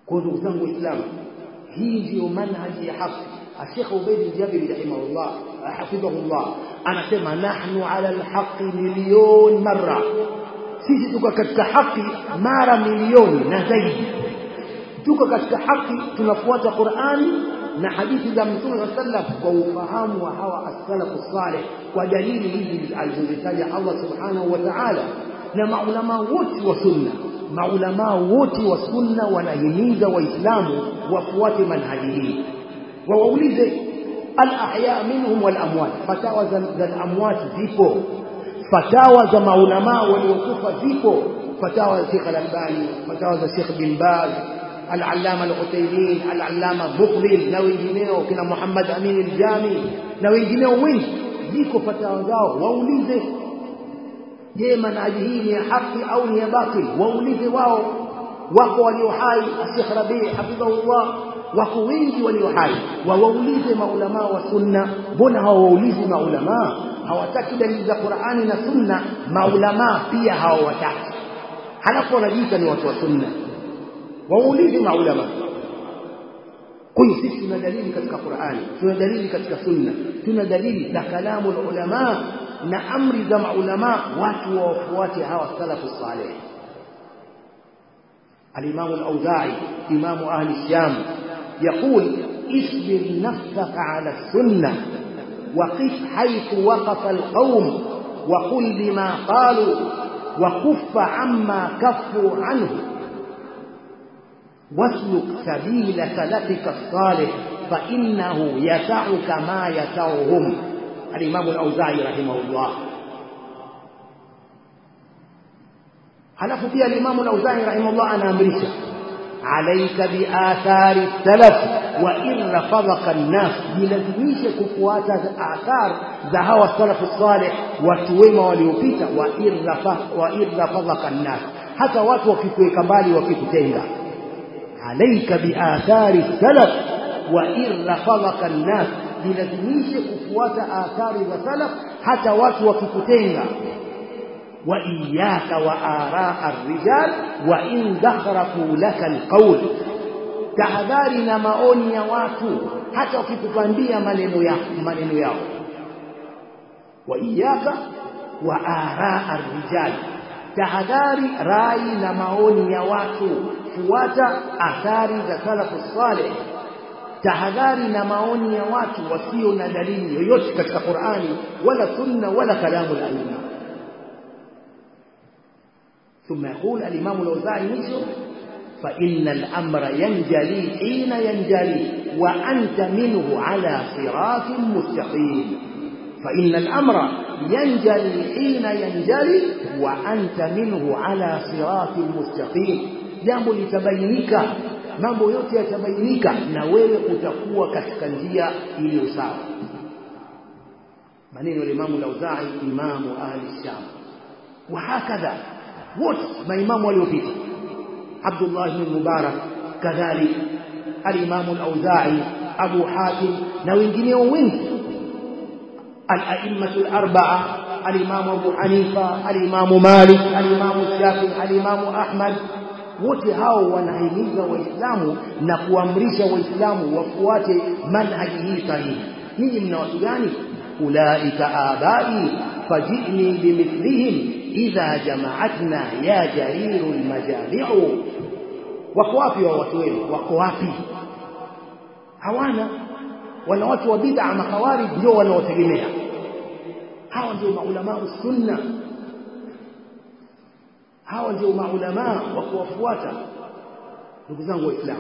kwa ndugu zangu waislamu hii ndiyo manhaji ya haki الشيخ عبيد الجابري رحمه الله حفظه الله anasema nahnu ala alhaqi milion marra sisi tuko katika haki mara milioni na zaidi tuko katika haki tunafuata Qur'ani na hadithi za Mtume wa sallam kwa ufahamu wa hawa as-salafu salih kwa dalili hizi alizozitaja Allah subhanahu wa ta'ala na maulama wote wa sunna maulama wote wa sunna wanahimiza waislamu wafuate manhaji hii wawaulize al-ahya minhum wal amwat fatawa za amwat zipo fatawa za maulama waliokufa zipo fatawa za Sheikh Al-Albani fatawa za Sheikh bin Baz al-Allama al-Uthaymeen al-Allama Muqbil na wengineo kina Muhammad Amin al-Jami na wengineo wengi ziko fatawa zao waulize je manhaji hii ni ya haki au ni ya batil waulize wao wako walio hai Sheikh Rabi hafidhahullah wako wengi walio hai wawaulize maulama wa sunna mbona hawaulizi maulama hawataki dalili za Qur'ani na sunna maulama pia hawataki halafu wanajiita ni watu wa sunna waulize maulama kwa hiyo sisi tuna dalili katika Qur'ani tuna dalili katika sunna tuna dalili za kalamu ulama na amri za maulama watu wafuate hawa salafu salih الإمام الأوزاعي إمام أهل الشام يقول اصبر نفسك على السنة وقف حيث وقف القوم وقل بما قالوا وكف عما كفوا عنه واسلك سبيل سلفك الصالح فإنه يسعك ما يسعهم الإمام الأوزاعي رحمه الله halafu pia al-Imam al-Auza'i rahimahullah anaamrisha alayka bi athari salaf wa in rafadhaka an-nas jilazimishe kufuata athar za hawa salafu salih watu wema waliopita wa in wa in rafadhaka an-nas hata watu wakikuweka mbali wakikutenga alayka bi athari salaf wa in rafadhaka an-nas jilazimishe kufuata athari za salaf hata watu wakikutenga وإياك وآراء الرجال وإن زخرفوا لك القول tahadhari na maoni ya watu hata wakikupandia maneno ya maneno yao wa iyaka wa araa rijal tahadhari rai na maoni ya watu fuata athari za salafu saleh tahadhari na maoni ya watu wasio na dalili yoyote katika Qur'ani wala sunna wala kalamu al-aimma ثم يقول الإمام الأوزاعي مشو فإن الأمر ينجلي حين ينجلي وأنت منه على صراط مستقيم فإن الأمر ينجلي حين ينجلي وأنت منه على صراط مستقيم jambo litabainika mambo yote yatabainika na wewe utakuwa katika njia iliyo sawa maneno ya Imam al-Auza'i imamu ahli Sham wa hakadha wote maimamu waliopita Abdullah ibn Mubarak kadhalik al-Imam al-Auza'i Abu Hatim na wengineo wengi al-a'immatu al-arba'a al-Imam Abu Hanifa al-Imam Malik al-Imam Shafi'i al-Imam Ahmad wote hao wanahimiza waislamu na kuamrisha waislamu wafuate manhaji hii sahihi ninyi mna watu gani ulaika abai fajini bimithlihim idha jama'atna ya jariru almajami'u wako wapi wa watu wenu wako wapi hawana wana watu wa bid'a makawari ndio wanaotegemea hawa ndio maulama sunna hawa ndio maulama wa kuwafuata ndugu zangu waislamu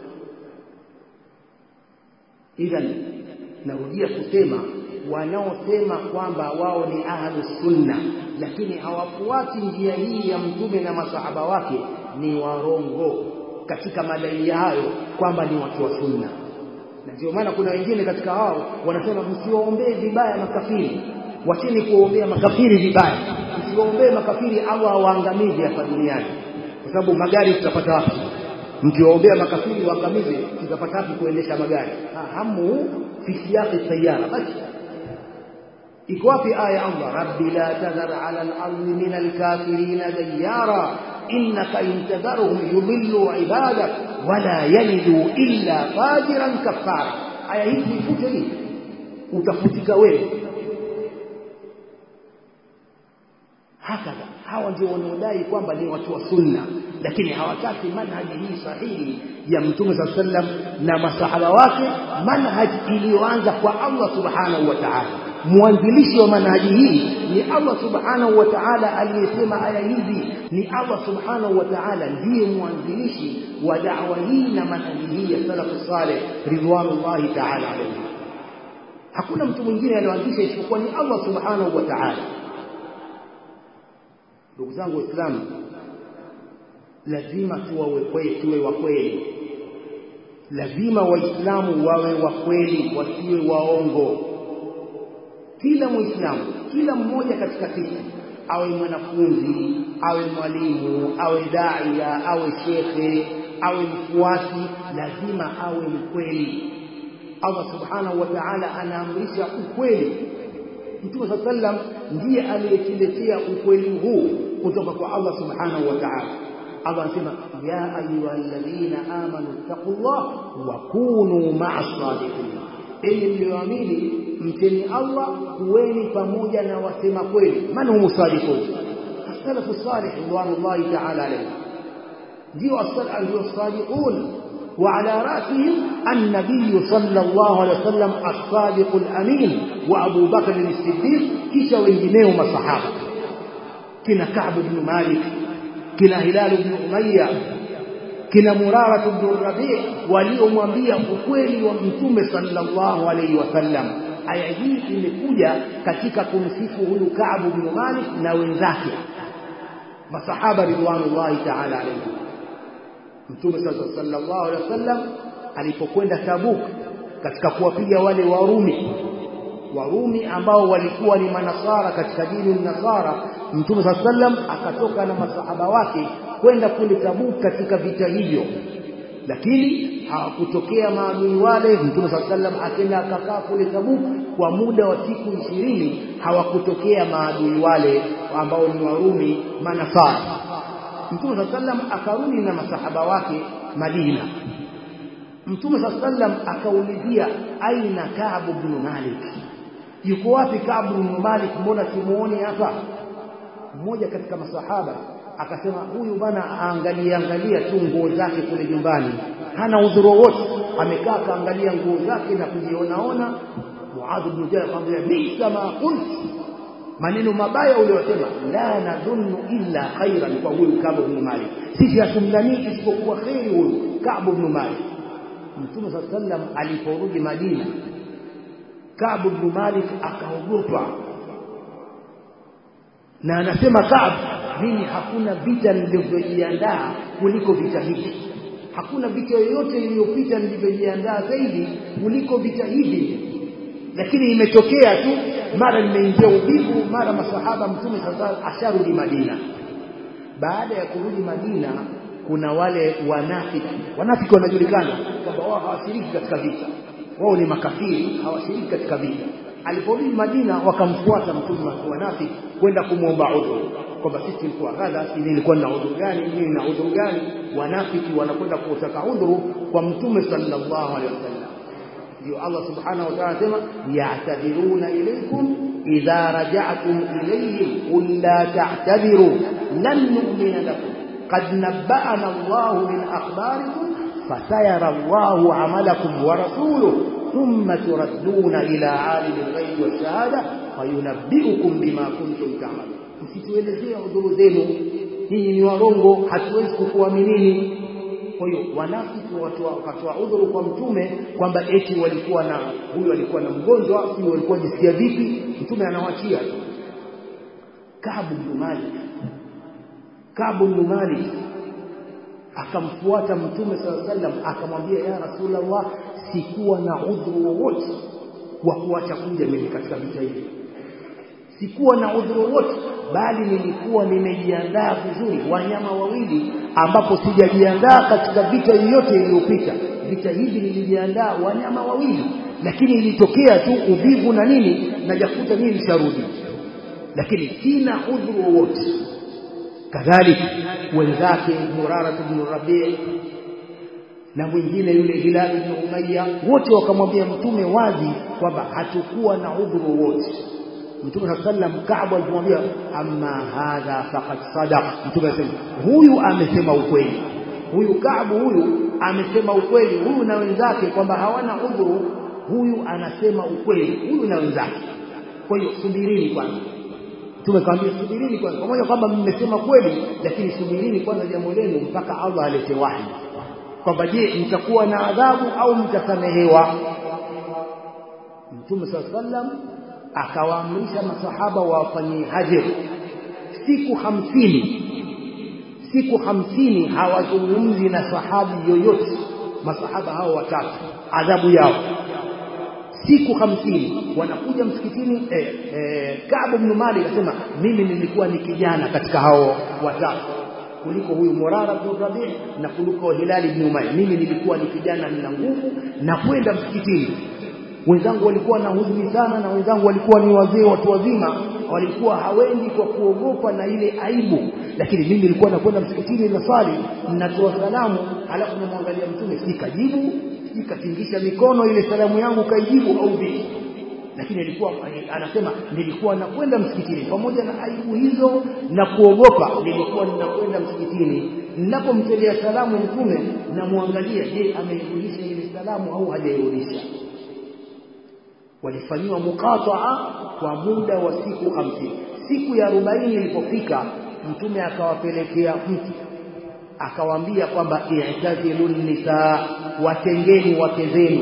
idhan narudia kusema wanaosema kwamba wao ni ahlu sunna lakini hawafuati njia hii ya mtume na masahaba wake ni warongo katika madai hayo kwamba ni watu wa sunna na ndio maana kuna wengine katika wao wanasema msiwaombee vibaya makafiri wacheni kuombea makafiri vibaya msiwaombee makafiri au awaangamize hapa duniani kwa sababu magari tutapata wapi mkiwaombea makafiri waangamize tutapata wapi kuendesha magari hamu fi siyaqi sayara basi iko wapi aya Allah rabbi la tadhar ala al-ardi min al-kafirin dayara innaka in tadharhum yudillu ibadak wala yalidu illa fajiran kafara aya hizi ifute hii utafutika wewe hakadha hawa ndio wanaodai kwamba ni watu wa sunna lakini hawataki manhaji hii sahihi ya mtume saa sallam na masahaba wake manhaji iliyoanza kwa Allah subhanahu wa ta'ala mwanzilishi wa manhaji hii ni Allah subhanahu wa ta'ala aliyesema aya hizi ni Allah subhanahu wa ta'ala ndiye mwanzilishi wa da'wa hii na manhaji hii ya salafu saleh ridwanullahi ta'ala alayhi hakuna mtu mwingine aliyoanzisha isipokuwa ni Allah subhanahu wa ta'ala ndugu zangu waislamu lazima tuwawe kweli tuwe wa kweli lazima waislamu wawe wa kweli wasiwe waongo kila muislamu kila mmoja katika sisi awe mwanafunzi awe mwalimu awe daia awe shekhe awe mfuasi lazima awe mkweli Allah subhanahu wa ta'ala anaamrisha ukweli Mtume صلى الله عليه ndiye aliyetuletea ukweli huu kutoka kwa Allah subhanahu wa ta'ala Allah anasema ya ayyuhalladhina amanu taqullah wa kunu ma'as sadiqin enyi mlioamini mteni Allah kuweni pamoja na wasema kweli man humu sadiqun as-salafu salih ridwanullahi ta'ala alayhi ndio as-salafu ndio sadiqun وعلى رأسهم النبي صلى الله عليه وسلم الصادق الأمين وأبو بكر الصديق كيش وإنجنيه مصحابة كنا كعب بن مالك كنا هلال بن أمية kina Murara ibn Rabi' waliomwambia ukweli wa Mtume sallallahu alaihi wasallam. Aya hii imekuja katika kumsifu huyu Ka'b ibn Malik na wenzake masahaba ridwanullahi ta'ala alayhi. Mtume sallallahu alaihi wasallam alipokwenda Tabuk katika kuwapiga wale Warumi Warumi ambao walikuwa ni manasara katika dini nasara Mtume sallallahu alaihi wasallam akatoka na masahaba wake kwenda kule Tabuk katika vita hivyo lakini hawakutokea maadui wale Mtume sallallahu alaihi wasallam akaenda akakaa kule Tabuk kwa muda wa siku ishirini hawakutokea maadui wale ambao ni Warumi manasara Mtume sallallahu alaihi wasallam akarudi na masahaba wake Madina Mtume sallallahu alaihi wasallam akaulizia aina Ka'b ibn Malik yuko wapi Ka'b ibn Malik mbona simuoni hapa mmoja katika masahaba akasema huyu bana aangalia angalia tu nguo zake kule nyumbani hana udhuru wote amekaa kaangalia nguo zake na kujionaona Muadh ibn Jabal akamwambia bisa ma qult maneno mabaya uliyosema la nadhunnu illa khairan kwa huyu Ka'b ibn Malik sisi hatumdhani isipokuwa khairi huyu Ka'b ibn Malik Mtume sallallahu alaihi wasallam aliporudi Madina Ka'b ibn Malik akaogopa na anasema Ka'b mimi hakuna vita nilivyojiandaa kuliko vita hivi hakuna vita yoyote iliyopita nilivyojiandaa zaidi kuliko vita hivi lakini imetokea tu mara nimeingia ubivu mara masahaba mtume sasa asharudi Madina baada ya kurudi Madina kuna wale wanafiki wanafiki wanajulikana kwamba wao hawashiriki katika vita wao ni makafiri hawashiriki katika vita aliporudi Madina wakamfuata mtume wa wanafiki kwenda kumwomba udhuru kwamba sisi tulikuwa kadha mimi nilikuwa na udhuru gani mimi na udhuru gani wanafiki wanakwenda kutaka udhuru kwa mtume sallallahu alaihi wasallam ndio Allah subhanahu wa ta'ala anasema ya'tadiruna ilaykum idha raja'tum ilayhim qul la ta'tadiru lan nu'mina lakum qad nabba'ana Allah min akhbarikum fasayara Allah 'amalakum wa rasuluhu thumma turadduna ila 'alimil ghaibi wash-shahada fayunabbi'ukum bima kuntum ta'malun msituelezea udhuru zenu nyinyi ni warongo hatuwezi kukuaminini kwa hiyo wanafiki wakatoa udhuru kwa mtume kwamba eti walikuwa na huyu alikuwa na mgonjwa huyu walikuwa jisikia vipi mtume anawachia Kaabu bin Malik Kaabu bin Malik akamfuata mtume sallallahu alaihi wasallam akamwambia ya rasulullah sikuwa na udhuru wowote wa kuacha kuja mimi katika vita hivi sikuwa na udhuru wote bali nilikuwa nimejiandaa vizuri wanyama wawili ambapo sijajiandaa katika vita yoyote iliyopita vita hivi nilijiandaa wanyama wawili lakini ilitokea tu uvivu na nini najakuta mimi nisharudi lakini sina udhuru wowote kadhalika wenzake Murara ibn Rabi' na mwingine yule Hilal ibn Umayya wote wakamwambia mtume wazi kwamba hatukuwa na udhuru wote Mtume صلى الله عليه Kaabu alipomwambia amma hadha faqad sadaq mtume asema huyu amesema ukweli huyu Kaabu huyu amesema ukweli huyu na wenzake kwamba hawana udhuru huyu anasema ukweli huyu na wenzake kwa hiyo subirini kwanza Mtume kaambia subirini kwanza pamoja kwamba mmesema kweli lakini subirini kwanza jambo lenu mpaka Allah alete wahi kwamba je mtakuwa na adhabu au mtasamehewa Mtume صلى الله عليه akawaamrisha masahaba wafanyie hajr siku hamsini siku hamsini hawazungumzi na sahabi yoyote masahaba hao watatu adhabu yao siku hamsini wanakuja msikitini eh, eh, Kaabu ibn Malik akasema mimi nilikuwa ni kijana katika hao watatu kuliko huyu Murara ibn Rabi' na kuliko Hilali ibn Umayya mimi nilikuwa ni kijana nina nguvu na kwenda msikitini wenzangu walikuwa na huzuni sana na wenzangu walikuwa ni wazee watu wazima walikuwa hawendi kwa kuogopa na ile aibu lakini mimi nilikuwa nakwenda msikitini na swali ninatoa salamu halafu namwangalia mtume sikajibu sikatingisha mikono ile salamu yangu kaijibu au vipi lakini alikuwa anasema nilikuwa nakwenda msikitini pamoja na aibu hizo na kuogopa nilikuwa ninakwenda msikitini ninapomtelea salamu mtume namwangalia je ameirudisha ile salamu au hajairudisha walifanyiwa muqataa kwa muda wa siku hamsini siku ya arobaini ilipofika mtume akawapelekea mtu akawaambia kwamba i'tazilun nisaa watengeni wake zenu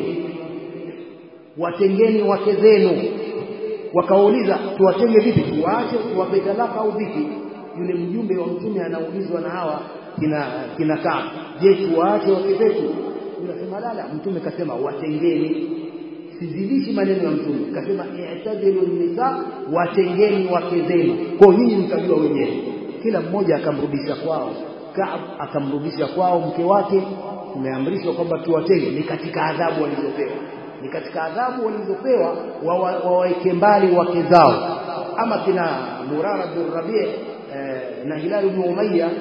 watengeni wake zenu wakauliza tuwatenge vipi tuwaache tuwape talaka au vipi yule mjumbe wa mtume anaulizwa na hawa kina kina kaa je tuwaache wake zetu unasema lala mtume kasema watengeni sizidishi maneno ya mtume kasema i'tadilu nisa watengeni wake zenu kwa nyinyi mtajua wenyewe kila mmoja akamrudisha kwao Kaab akamrudisha kwao mke wake tumeamrishwa kwamba tuwatenge ni katika adhabu walizopewa ni katika adhabu walizopewa wawaweke mbali wake zao ama kina Murara bin Rabi' eh, na Hilal bin Umayya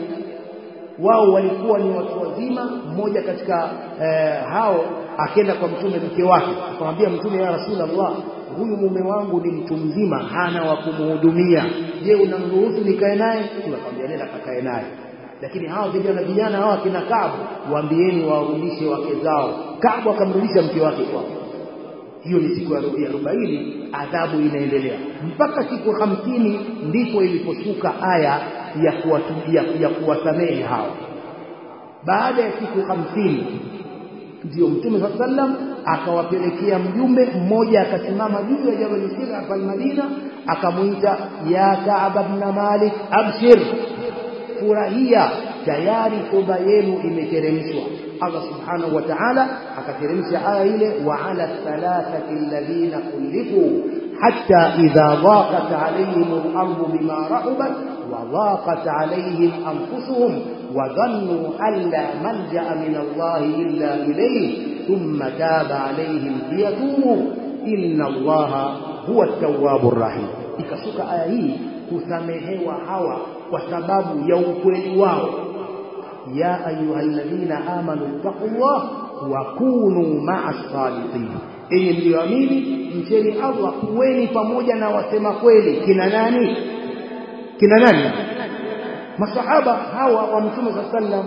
wao walikuwa ni watu wazima mmoja katika eh, hao akenda kwa mtume mke wake akamwambia mtume ya rasulullah huyu mume wangu ni mtu mzima hana wa kumhudumia je unamruhusu nikae naye tunakwambia nenda kakae naye lakini hawa vijana vijana hawa kina Kaabu waambieni warudishe wake zao Kaabu akamrudisha mke wake kwao hiyo ni siku ya arobaini adhabu inaendelea mpaka siku hamsini ndipo iliposhuka aya ya kuwatubia ya kuwasamehe hao baada ya siku hamsini ndio mtume saa sallam akawapelekea mjumbe mmoja akasimama juu ya jabal sira pale Madina akamuita ya Ka'b ibn Malik abshir furahia tayari toba yenu imeteremshwa Allah subhanahu wa ta'ala akateremsha aya ile wa ala thalathati alladhina khulifu hatta idha dhaqat alayhim al-ardu bima rahabat wa dhaqat alayhim anfusuhum wa dhannu an la malja'a min Allah illa ilayhi thumma taba alayhim liyatubu inna Allah huwa at-tawwabur rahim ikashuka aya hii kusamehewa hawa kwa sababu ya ukweli wao ya ayyuhalladhina amanu taqullah wa kunu ma'as sadiqin enyi mlioamini mcheni Allah kuweni pamoja na wasema kweli kina nani kina nani masahaba hawa wa mtume sallam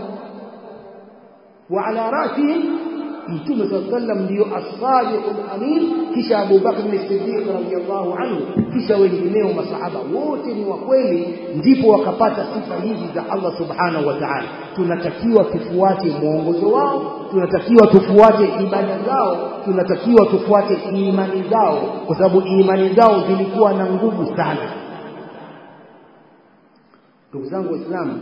wa ala rasihim mtume sallam ndio as-sadiqul amin kisha Abu Bakr as-Siddiq radhiyallahu anhu kisha wengineo masahaba wote ni wa kweli ndipo wakapata sifa hizi za Allah subhanahu wa ta'ala tunatakiwa tufuate mwongozo wao tunatakiwa tufuate ibada zao tunatakiwa tufuate imani zao kwa sababu imani zao zilikuwa na nguvu sana ndugu zangu waislamu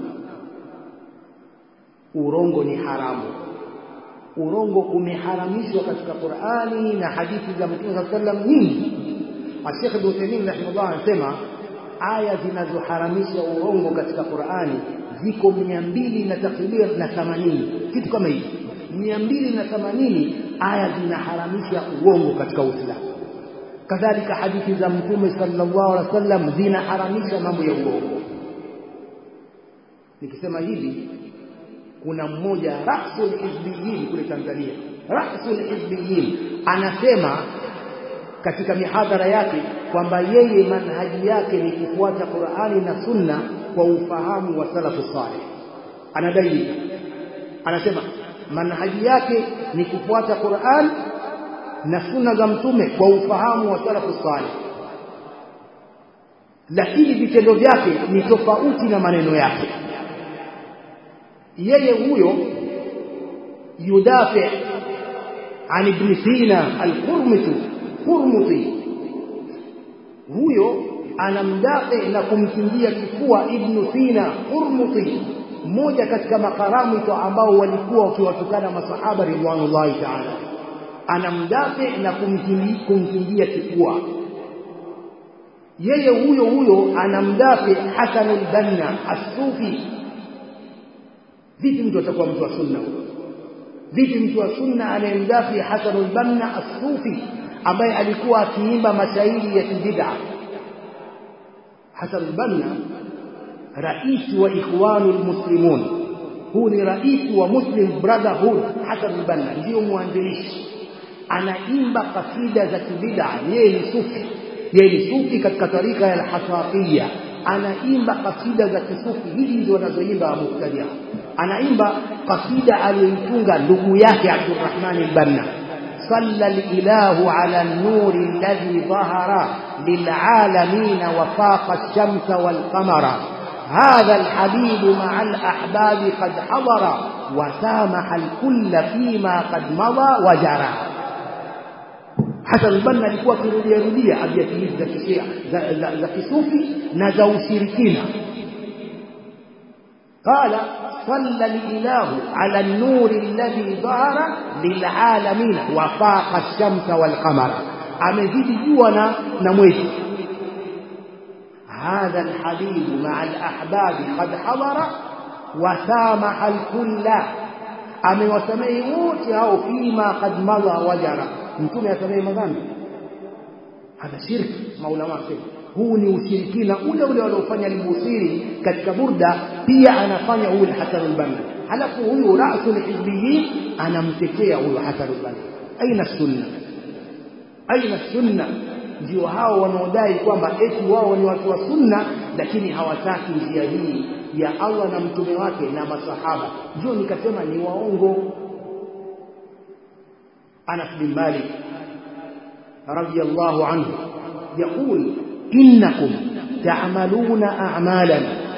urongo ni haramu urongo umeharamishwa katika Qur'ani na hadithi za Mtume صلى الله عليه nyingi Sheikh Ibn Uthaymeen rahimahullah anasema aya zinazoharamisha urongo katika Qur'ani ziko mia mbili na takriban na themanini kitu kama hivi mia mbili na themanini aya zinaharamisha uongo katika Uislamu kadhalika hadithi za Mtume sallallahu alaihi wasallam zinaharamisha mambo ya uongo nikisema hivi kuna mmoja rasul hizbiyin kule Tanzania rasul hizbiyin anasema katika mihadhara yake kwamba yeye manhaji yake ni kufuata Qur'ani na Sunna kwa ufahamu wa salafu salih anadai anasema manhaji yake ni kufuata Qur'an na sunna za mtume kwa ufahamu wa salafu salih lakini vitendo vyake ni tofauti na maneno yake yeye huyo yudafi an ibn Sina al-Qurmuti Qurmuti huyo anamdafi na kumkingia kifua ibn Sina Qurmuti mmoja katika makaramito ambao walikuwa wakiwatukana masahaba ridwanullahi ta'ala anamdafi na kumkingia kifua yeye huyo huyo anamdafi Hasan al-Banna as-Sufi vipi mtu atakuwa mtu wa sunna vipi mtu wa sunna anayemdafi Hasan al-Banna as-Sufi ambaye alikuwa akiimba mashairi ya kibid'a Hasan al-Banna rais wa ikhwanul muslimun huu ni rais wa Muslim Brotherhood Hasan al-Banna ndio mwanzilishi anaimba kasida za kibid'a yeye ni sufi yeye ni sufi katika tarika ya al-Hasafiyya anaimba kasida za kisufi hizi ndio wanazoimba mubtadia anaimba kasida aliyoitunga ndugu yake Abdurrahman al-Banna صلى الإله على النور الذي ظهر للعالمين وفاق الشمس والقمر هذا الحبيب مع الأحباب قد حضر وسامح الكل فيما قد مضى وجرى Hasan al-Banna alikuwa akirudia rudia abiyati hizi za kishia za, za, za kisufi na za ushirikina قال صلى الإله على النور الذي ظهر للعالمين وفاق الشمس والقمر amezidi jua na na mwezi هذا الحبيب مع الأحباب قد حضر وسامح الكل amewasamehe wote hao fima qad madha wajara mtume asamehe madhambi hadha shirki maulama wasema huu ni ushirikina ule ule waliofanya al-Busiri katika burda pia anafanya huyu Hasan al-Banna halafu huyu rasul hizbiyin anamtetea huyu Hasan al-Banna aina sunna aina sunna ndio hao wanaodai kwamba eti wao ni watu wa sunna lakini hawataki njia hii ya Allah na mtume wake na masahaba ndio nikasema ni waongo Anas bin Malik radiyallahu anhu يقول إنكم تعملون أعمالا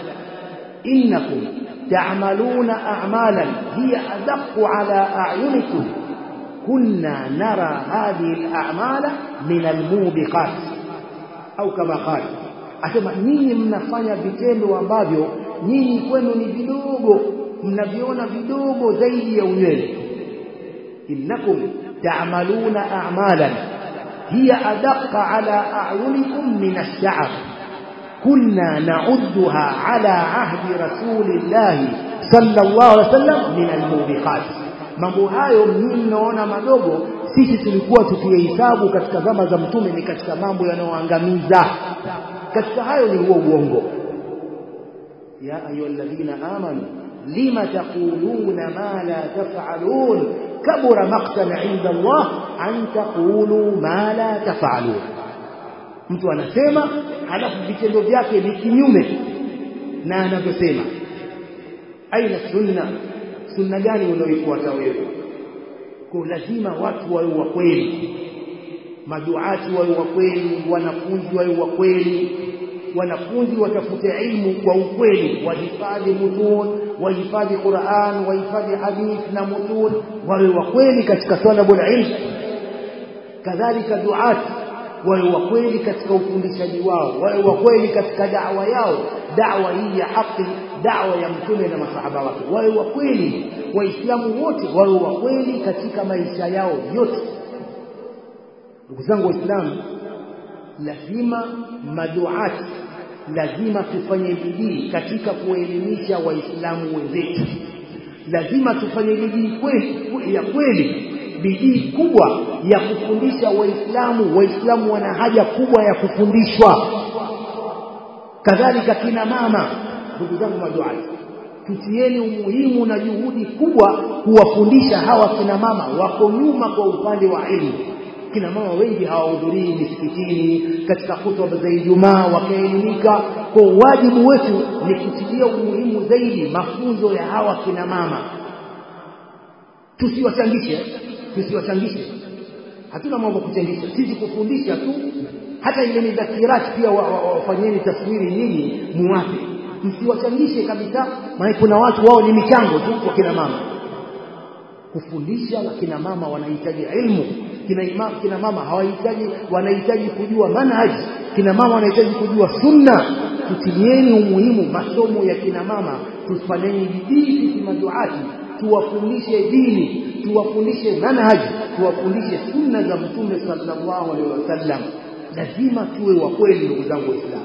إنكم تعملون أعمالا هي أدق على أعينكم كنا نرى هذه الأعمال من الموبقات أو كما قال asema nyinyi mnafanya vitendo ambavyo nyinyi kwenu ni vidogo mnaviona vidogo zaidi ya unywele innakum ta'maluna a'malan هي أدق على أعينكم من الشعر كنا نعدها على عهد رسول الله صلى الله عليه وسلم من الموبقات mambo hayo mimi mnaona madogo sisi tulikuwa tukihesabu katika zama za mtume ni katika mambo yanayoangamiza katika hayo ni huo uongo ya ayyuhalladhina amanu lima taquluna ma la taf'alun kabura maqtan 'inda Allah an taqulu ma la taf'alun mtu anasema halafu vitendo vyake ni kinyume na anavyosema aina sunna sunna gani unaoifuata wewe kwa lazima watu wawe wa kweli maduati wawe wa kweli wanafunzi wawe wa kweli wanafunzi watafute ilmu kwa ukweli wahifadhi mutun wahifadhi Qur'an wahifadhi hadith na mutun wawe wa kweli katika talabul ilm kadhalika duat wawe wa kweli katika ufundishaji wao wawe wa kweli katika da'wa yao da'wa hii ya haki da'wa ya mtume na masahaba wake wawe wa kweli waislamu wote wawe wa kweli katika maisha yao yote ndugu zangu waislamu lazima maduati lazima tufanye bidii katika kuelimisha waislamu wenzetu lazima tufanye bidii kweli ya kweli bidii kubwa ya kufundisha waislamu waislamu wana haja kubwa ya kufundishwa kadhalika kina mama ndugu zangu maduati tutieni umuhimu na juhudi kubwa kuwafundisha hawa kina mama wako nyuma kwa upande wa elimu kina mama wengi hawahudhurii misikitini katika hutuba za Ijumaa wakaelimika kwa wajibu wetu ni kutilia umuhimu zaidi mafunzo ya hawa kina mama tusiwachangishe tusiwachangishe hatuna mambo kuchangisha sisi kufundisha tu hata ile midhakirati pia wafanyeni wa, wa, taswiri nyinyi muwape msiwachangishe kabisa maana kuna watu wao ni michango tu kwa kina mama kufundisha na kina mama wanahitaji ilmu kina, ima, kina mama hawahitaji wanahitaji kujua manhaji kina mama wanahitaji kujua sunna tutilieni umuhimu masomo ya kina mama tufanyeni bidii sisi maduati tuwafundishe dini tuwafundishe manhaji tuwafundishe sunna za mtume sallallahu alaihi wasallam lazima tuwe wa kweli ndugu zangu waislamu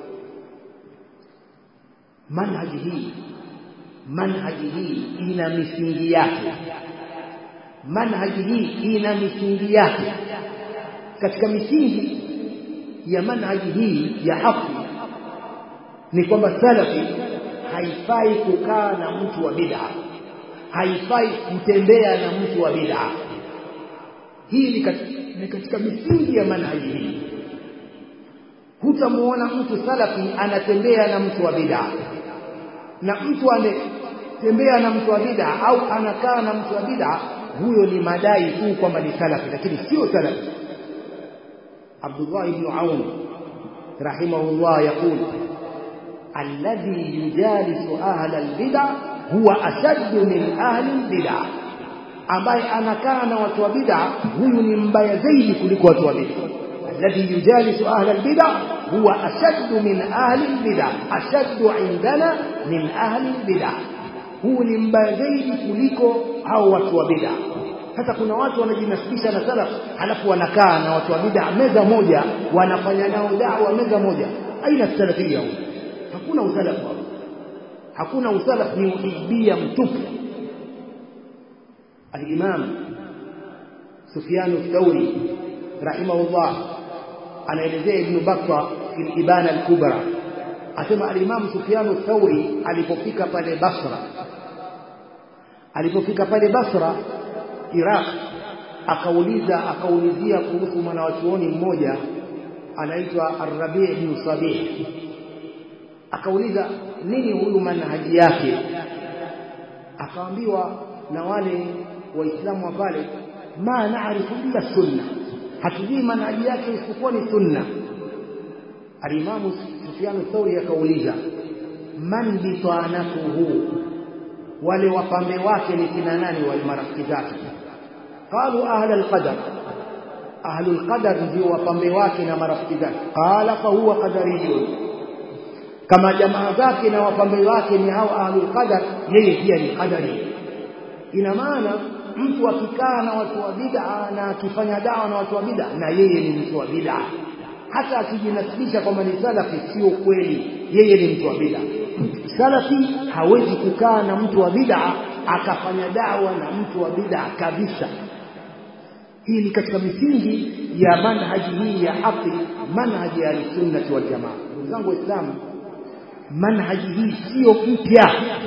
manhaji hii manhaji hii ina misingi yake manhaji hii ina misingi yake katika misingi ya manhaji hii ya haki ni kwamba salafi haifai kukaa na mtu wa bid'a haifai kutembea na mtu wa bid'a hii ni katika, ni katika misingi ya manhaji hii hutamuona mtu salafi anatembea na mtu wa bid'a na mtu anatembea na mtu wa bid'a au anakaa na mtu wa bid'a huyo ni madai tu kwamba ni salafi lakini sio salafi Abdullah ibn Aun rahimahullah yaqul alladhi yujalisu ahla albid'a huwa ashaddu min ahli albid'a ambaye anakaa na watu wa bid'a huyu ni mbaya zaidi kuliko watu wa bid'a الذي يجالس أهل البدع هو أشد من أهل البدع أشد عندنا من أهل البدع huu ni mbaya zaidi kuliko hao watu wa bid'a sasa kuna watu wanajinasibisha na salaf halafu wanakaa na watu wa bid'a meza moja wanafanya nao da'wa meza moja aina salafia huko hakuna usalafu hapo hakuna usalaf ni uhibia mtupu al-imam Sufyan ath-Thawri rahimahullah anaelezea Ibn Battah fil Ibana al-Kubra asema al-Imam Sufyan ath-Thawri alipofika pale Basra alipofika pale Basra Iraq akauliza akaulizia kuhusu mwanachuoni mmoja anaitwa Ar-Rabi' ibn Sabih akauliza nini huyu manhaji yake akaambiwa na wale waislamu wa pale ma naarifu illa sunna hatujui manhaji yake isipokuwa ni sunna alimamu Sufyan Thauri akauliza man bitanatuhu wale wapambe wake ni kina nani wale marafiki zake qalu ahla alqadar ahlu alqadar ndio wapambe wake na marafiki zake qala fa huwa qadariyun kama jamaa zake na wapambe wake ni hao ahlu alqadar yeye pia ni qadari ina maana mtu akikaa na watu wa bid'a na akifanya dawa na watu wa bid'a na yeye ni mtu wa bid'a hata akijinasibisha kwamba ni salafi sio kweli yeye ni mtu wa bid'a salafi hawezi kukaa na mtu wa bid'a akafanya dawa na mtu wa bid'a kabisa hii ni katika misingi ya manhaji hii ya haki manhaji ya sunnati wal jamaa ndugu zangu waislamu manhaji hii sio mpya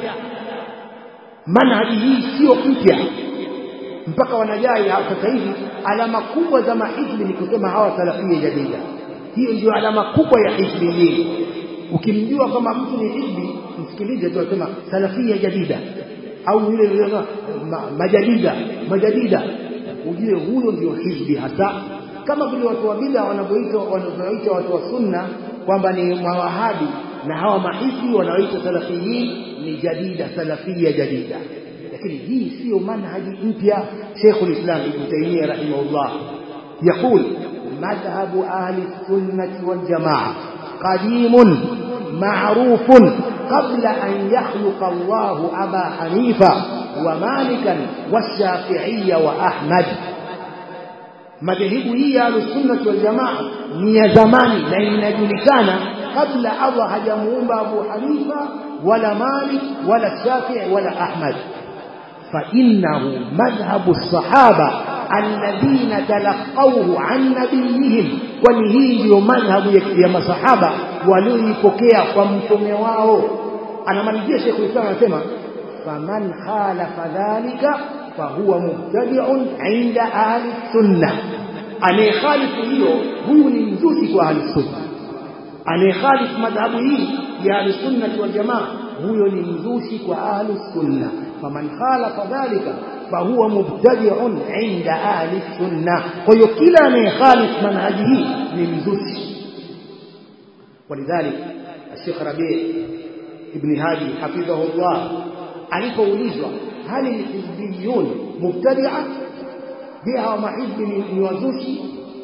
manhaji hii sio mpya mpaka wanajai sasa hivi alama kubwa za mahizbi ni kusema hawa salafia jadida hiyo ndio alama kubwa ya hizbi hii ukimjua kama mtu ni hizbi msikilize tu asema salafia jadida au yule yule ma, majadida majadida ujue huyo ndio hizbi hasa kama vile watu wa bid'a wanavyoitwa wanavyoita watu wa sunna kwamba ni mawahabi na hawa mahizbi wanaoita salafiyin ni jadida salafia jadida lakini hii sio manhaji mpya Sheikh al-Islam Ibn Taymiyyah rahimahullah يقول مذهب أهل السنة والجماعة قديم معروف قبل أن يخلق الله أبا حنيفة ومالكا والشافعي وأحمد madhehebu hii ya sunnah wal jamaa ni ya zamani na inajulikana kabla Allah hajamuumba Abu Hanifa wala Malik wala Shafi'i wala Ahmad fa innahu madhhabu as-sahaba alladhina talaqawhu an nabiyihim kwani hii ndiyo madhhabu ya, ya masahaba walioipokea kwa mtume wao anamalizia Sheikh Islam anasema faman khalafa dhalika fahuwa mubtadi'un 'inda ahli sunnah anayekhalifu hiyo huyu ni mzushi kwa ahli sunna anayekhalifu madhhabu hii ya ahli sunna wal jamaa huyo ni mzushi kwa ahli sunna faman khalafa dhalika fahuwa mubtadi'un 'inda ahli sunna kwa hiyo kila anayekhalifu manhaji hii ni mzushi ولذلك الشيخ ربيع ابن هادي حفظه الله alipoulizwa hali hizbiyun mubtadi'a بها محب من wazushi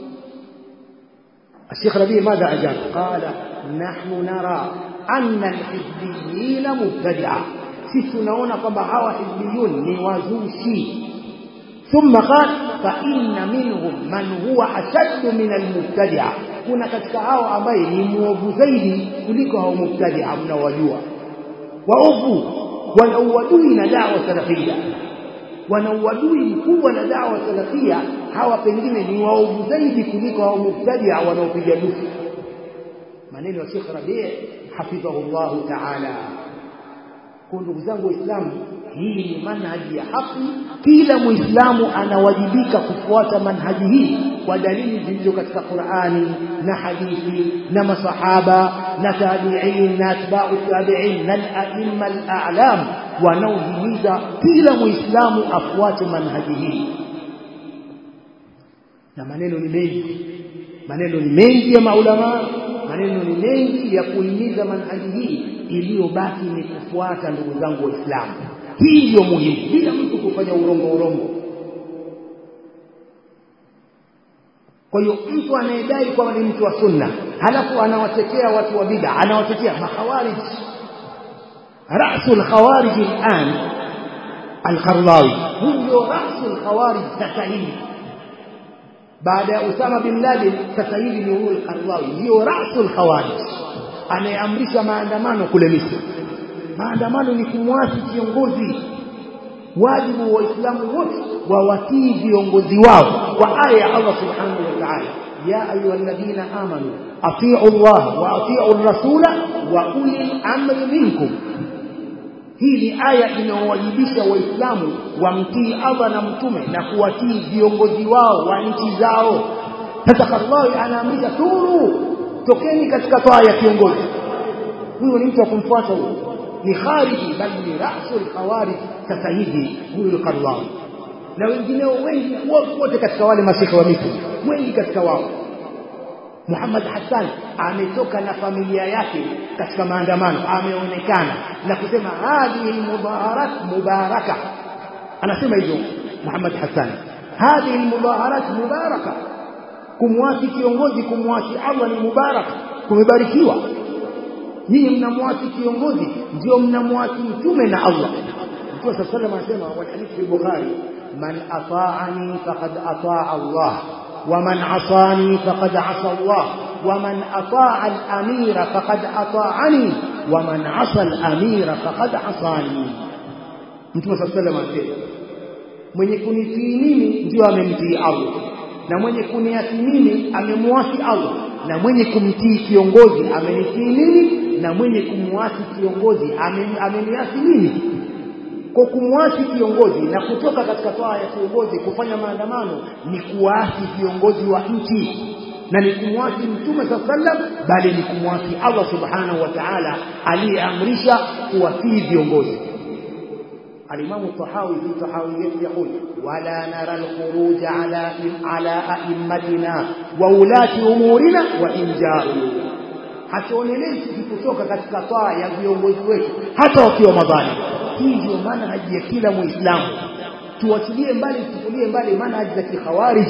الشيخ ربيع ماذا أجاب قال نحن نرى أن الحزبيين مبتدعة sisi tunaona kwamba hawa hizbiyun ni wazushi ثم قال فإن منهم من هو أشد من المبتدعة kuna katika hao ambaye ni muovu zaidi kuliko hao mubtadi'a mnawajua waovu wana uadui na dawa salafia wana uadui mkubwa na dawa salafia hawa pengine ni waovu zaidi kuliko hao mubtadia wanaopiga dufu maneno ya Sheikh Rabi' hafidhahullahu ta'ala kwa ndugu zangu waislamu hii ni manhaji ya haki kila muislamu anawajibika kufuata manhaji hii kwa dalili zilizo katika Qur'ani na hadithi na masahaba na tabi'in na atba'u tabi'in na al-a'imma al-a'lam wanaohimiza kila muislamu afuate manhaji hii na maneno ni mengi maneno ni mengi ya maulama maneno ni mengi ya kuhimiza manhaji hii iliyobaki ni kufuata ndugu zangu waislamu hii ndio muhimu bila mtu kufanya urongo urongo kwa hiyo mtu anayedai kwamba ni mtu wa sunna halafu anawatetea watu wa bid'a anawatetea mahawarij rasul khawarij al'an al-Qardawi huyo rasul khawarij sasa hivi baada ya Usama bin Laden sasa hivi ni huyo al-Qardawi ndio rasul khawarij anayeamrisha maandamano kule Misri maandamano ni kumwasi kiongozi wajibu wa waislamu wote wawatii viongozi wao kwa aya ya Allah subhanahu wa ta'ala ya ayyuhalladhina amanu atii'u Allah wa atii'u ar-rasula wa ulil amri minkum hii ni aya inayowajibisha waislamu wamtii Allah na mtume na kuwatii viongozi wao wa nchi zao sasa Allah anaamrisha turu tokeni katika taa ya kiongozi huyo ni mtu wa kumfuata huyo ni khariji bali ni rasul khawarij sasa hivi huyu Qardawi na wengineo wengi wote katika wale mashekhe wa Misri wengi katika wao Muhammad Hassan ametoka na familia yake katika maandamano ameonekana na kusema hadhihi mudaharat mubaraka anasema hivyo Muhammad Hassan hadhihi mudaharat mubaraka kumwasi kiongozi kumwasi Allah ni mubaraka kumebarikiwa nyinyi mnamwasi kiongozi ndio mnamwasi mtume na Allah Mtume صلى الله عليه وسلم والحديث في البخاري من أطاعني فقد أطاع الله ومن عصاني فقد عصى الله ومن أطاع الأمير فقد أطاعني ومن عصى الأمير فقد عصاني Mtume صلى الله عليه وسلم mwenye kunitii mimi ndio amemtii Allah na mwenye kuniasi mimi amemwasi Allah na mwenye kumtii kiongozi amenitii mimi na mwenye kumwasi kiongozi ameniasi mimi kwa kumwasi kiongozi na kutoka katika toa ya kiongozi kufanya maandamano ni kuasi viongozi wa nchi na ni kumwasi mtume sallam bali ni kumwasi Allah subhanahu wa ta'ala aliyeamrisha kuwatii viongozi الإمام الطحاوي في طحاويته يقول ولا نرى الخروج على على أئمتنا وولاة أمورنا وإن جاءوا hatuonelei tukikutoka katika taa ya viongozi wetu hata wakiwa madhalim hii ndio manhaji ya kila muislamu tuwachilie mbali tuchukulie mbali manhaji za kikhawarij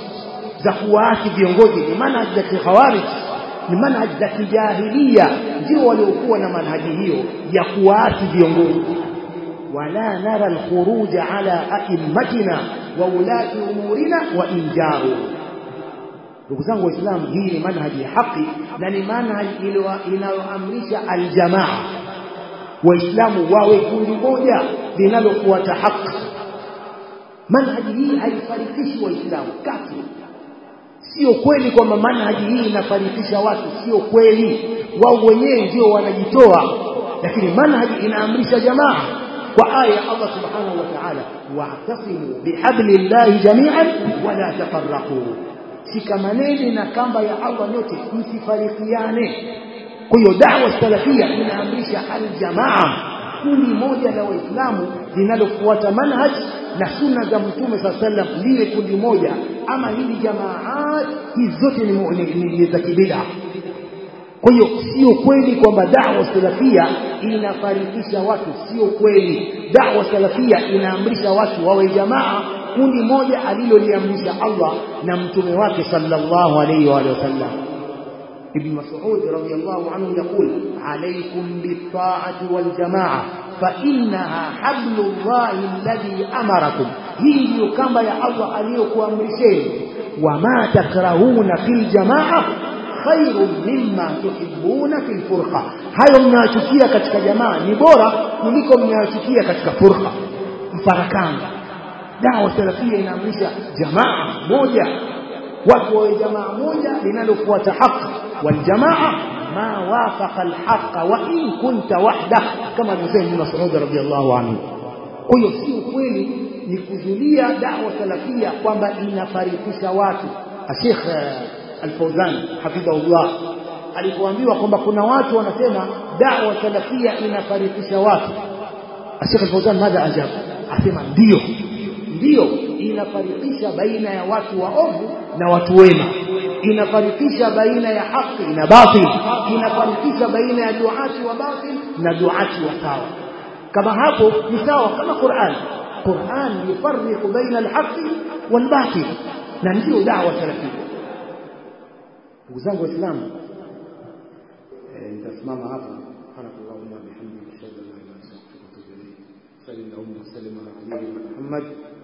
za kuwaasi viongozi ni manhaji za kikhawarij ni manhaji za kijahilia ndio waliokuwa na manhaji hiyo ya kuwaasi viongozi ولا نرى الخروج على أئمتنا وولاة أمورنا وإن جاروا ndugu zangu waislamu hii ni manhaji ya haki na ni manhaji inayoamrisha aljamaa waislamu wawe kundi moja linalofuata haki manhaji hii haifarikishi waislamu kati sio kweli kwamba manhaji hii inafarikisha watu sio kweli wao wenyewe ndio wanajitoa lakini manhaji inaamrisha jamaa kwa aya ya Allah subhanahu wa ta'ala wa'tasimu bihablillahi jami'an wala tafarraqu shikamaneni na kamba ya Allah nyote msifarikiane kwa hiyo da'wa salafia inaamrisha aljamaa kundi moja la waislamu linalofuata manhaj na sunna za mtume saa sallam liwe kundi moja ama hili jamaat hizi zote ni, ni, ni, ni za kibida kwa hiyo sio kweli kwamba da'wa salafia inafarikisha watu sio kweli da'wa salafia inaamrisha watu wawe jamaa kundi moja aliloliamrisha Allah na mtume wake sallallahu alayhi wa sallam ابن مسعود رضي الله عنه يقول عليكم بالطاعة والجماعة فإنها حبل الله الذي أمركم هي كما يا الله عليكم أمرشين وما تكرهون في الجماعة خير مما تحبون في الفرقة hayo mnayochukia katika jamaa ni bora kuliko mnayochukia katika furqa mfarakano dawa salafia inaamrisha jamaa moja watu wawe jamaa moja linalofuata haki والجماعة ما وافق الحق وإن كنت وحدك كما نسيم بن مسعود رضي الله عنه huyo si ukweli ni kuzulia dawa salafia kwamba inafarikisha watu Sheikh Al-Fauzan hafidhahullah alipoambiwa kwamba kuna watu wanasema dawa salafia inafarikisha watu Sheikh Al-Fauzan madha ajab asema ndio ndio inafarikisha baina ya watu waovu na watu wema inafarikisha baina ya haki na batil inafarikisha baina ya duati wa batil na duati wa sawa kama hapo ni sawa kama Qur'an Qur'an yufarriqu baina al-haqi wal batil na ndio da'wa salafia ndugu zangu waislamu nitasimama hapa subhanakallahumma bihamdika ashhadu an la ilaha illa anta astaghfiruka wa atubu ilayk sallallahu alaihi wa sallam ala nabiyyina muhammad